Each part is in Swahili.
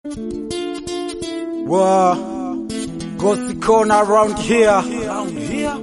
Wow. Ghost corner around here. Around here.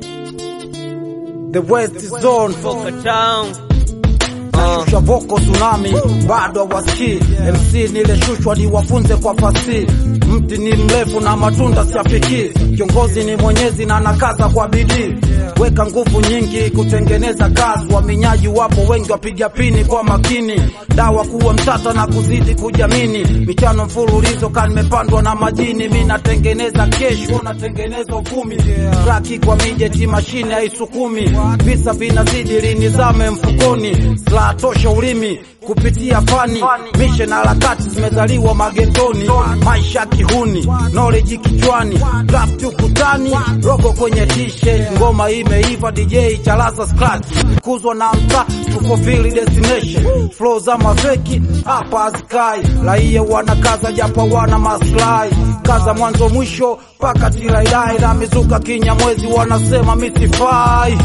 The West Zone. Boca Town. Nashusha voko tsunami, bado hawasikii. MC nilishushwa niwafunze kwa fasihi. Mti ni mrefu na matunda siafikii. Kiongozi ni mwenyezi na anakaza kwa bidii. Weka nguvu nyingi kutengeneza kazi. Waminyaji wapo wengi, wapiga pini kwa makini. Dawa kuwa mtata na kuzidi kujamini. Michano mfululizo ka nimepandwa na majini. Mi natengeneza kesho, natengeneza uvumi. Traki kwa mijeti, mashine haisukumi. Visa vinazidi linizame mfukoni. Silaha tosha ulimi kupitia fani. Mishe na harakati zimezaliwa magetoni. Maisha kihuni, knowledge kichwani. Draft ukutani, rogo kwenye t-shirt. Ngoma imeiva, DJ chalaza scratch. Kuzwa na mta tukofili destination. Flow za mafeki hapa hazikai. Raia wanakaza japo wana maslahi. Kaza mwanzo mwisho mpaka tilailai na mizuka kinyamwezi wanasema misifai.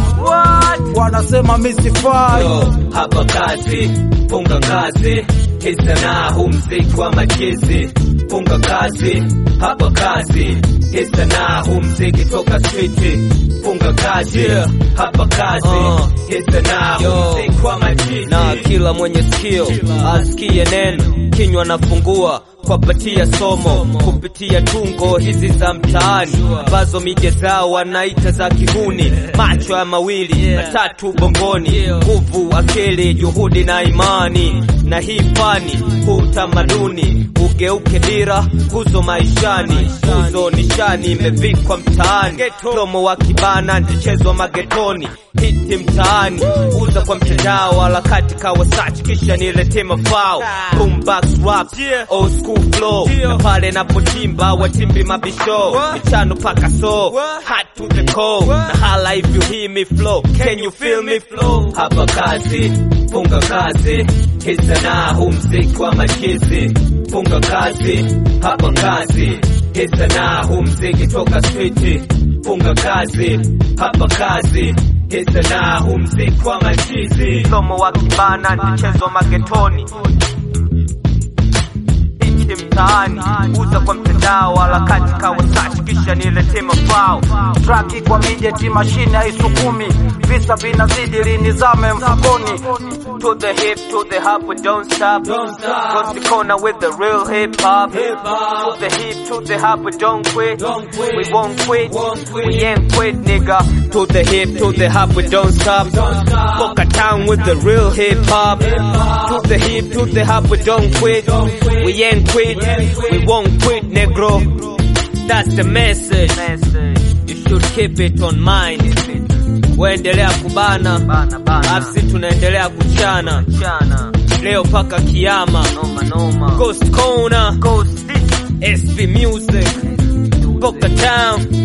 Wanasema misifai. Yo, hapa kazi, funga kazi, hii sanaa huu mziki wa machizi. Funga kazi, hapa kazi, hii sanaa huu mziki toka streeti. Funga kazi, hapa kazi, hii sanaa huu mziki wa machizi. Na kila mwenye sikio asikie neno, kinywa nafungua kwapatia somo kupitia tungo hizi za mtaani ambazo mije zao wanaita za kihuni. Macho ya mawili matatu bongoni, nguvu, akili, juhudi na imani. Na hii fani huu utamaduni ugeuke dira, nguzo maishani, nguzo nishani imevikwa mtaani. Somo wa kibana ndichezwa magetoni, hiti mtaani, uza kwa mtandao, harakati kawa search, kisha nilete mafao boombox rap old school flow na pale napochimba watimbi mabisho michano paka so hot to the core na hala if you hear me flow can you feel me flow hapa kazi funga kazi hii sanaa huu mziki wa machizi funga kazi hapa kazi hii sanaa huu mziki toka streeti funga kazi hapa kazi hii sanaa huu mziki wa machizi somo wa kibana ndichezwa magetoni Hiki mtaani uza kwa mtandao harakati kawa search kisha nilete mafao Traki kwa mijeti, mashine haisukumi. Visa vinazidi linizame mfukoni. to the hip to the hop we don't stop don't stop Cross the corner with the real hip hop hip hop to the hip to the hop we don't quit don't quit we won't quit won't quit we ain't quit nigga to the hip to the hop we don't stop don't stop Boca Town with the real hip hop hip hop to the hip to the hop we don't quit don't quit we ain't quit we won't quit negro that's the message you should keep it on mind waendelea kubana afsi tunaendelea kuchana leo paka kiama Ghost Corner SB Music Boca Town